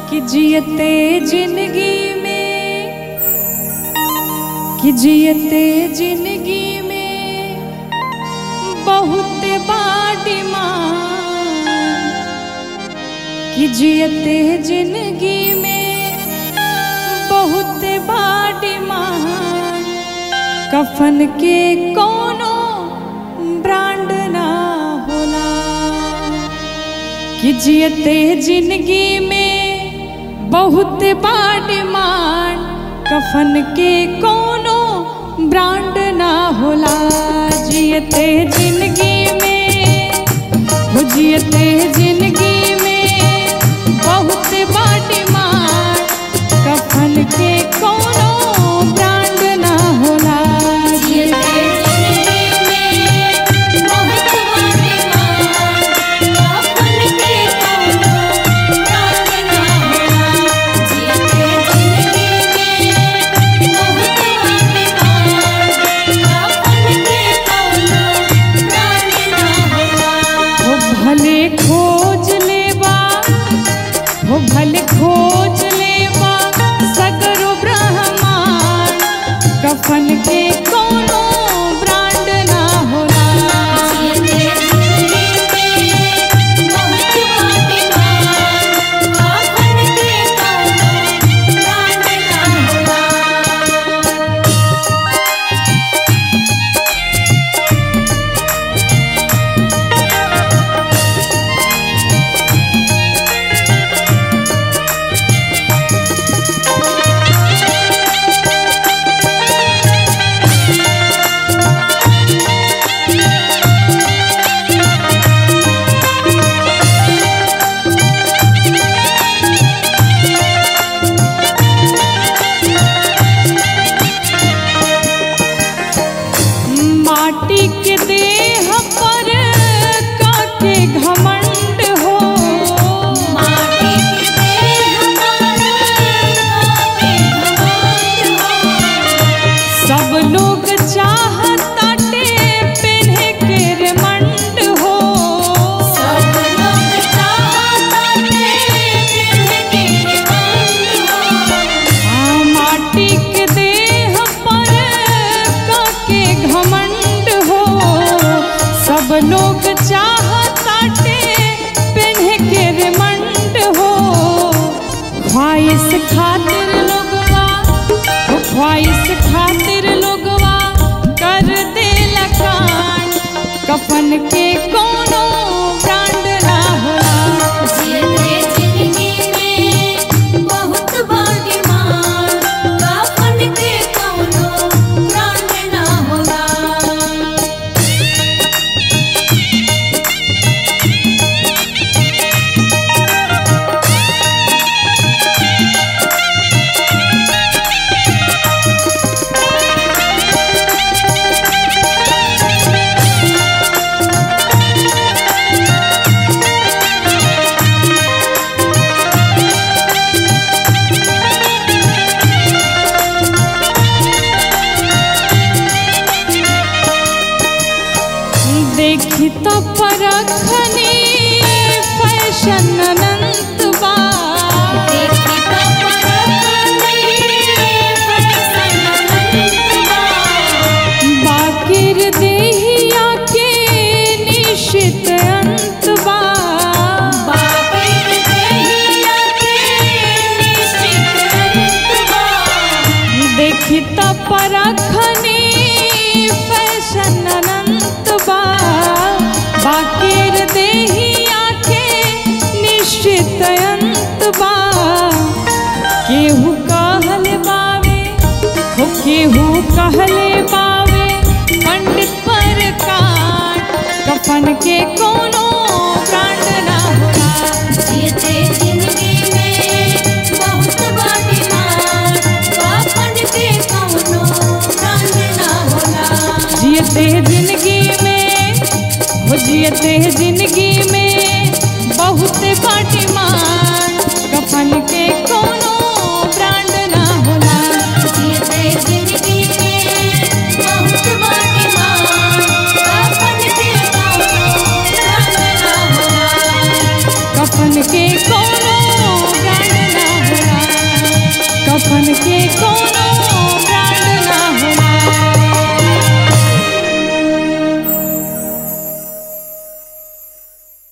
कि जियते जिंदगी में कि जियते जिंदगी में बहुत बाड़ी माँ कि जियते जिंदगी में बहुत बाड़ी माँ कफन के कोनो ब्रांड ना होला कि जियते जिंदगी में बहुत बाड़ी मान कफन के कोनो ब्रांड ना होला जियते जिंदगी में हो जियते जिंदगी में बहुत बाटी मान कफन के कोनो ब्रांड ना होला जियते जिंदगी में बहुत बाटे मान कफन के कोनो ब्रांड ना होला जियते जिंदगी में बहुत बाटे मान कफन के कोनो ब्रांड ना होला हो भले खोज लेवा हो भले खोज लेवा सगरो ब्रह्मांड कफन के कोनो ब्रांड ना होला जियते जिंदगी में बहुत बाटे मान कफन के कोनो ब्रांड ना होला माटी के देह पर काके घमंड हो माटी के देह पर काके घमंड हो सब लोग चाहताटे पेन्हे के रेमंड हो सब लोग चाहताटे पिन्ह के घमंड हो आ, माटी के देह पर काके घमंड हो सब लोग चाहताटे पेन्हे के रेमंड हो ख्वाहिश खातिर लोगवा हो ख्वाहिश खातिर लोगवा कर दे लकान कफन के कोनो ब्रांड ना होला जियते जिंदगी में बहुत बाटी मान कफन के कोनो ब्रांड ना होला देखी तो परखनी फैशन अनंत बा देखी तो परखनी फैशन अनंतवा बाकिर देहिया के निश्चित अंत बा बाकिर देहिया के निश्चित अंतवा देखी तो परखनी फैशन अनंत बा बाकिर देहिया के निश्चित अंत बा केहू कहले बावे हो केहू कहले बावे पंडित पर काट कफन के कोनो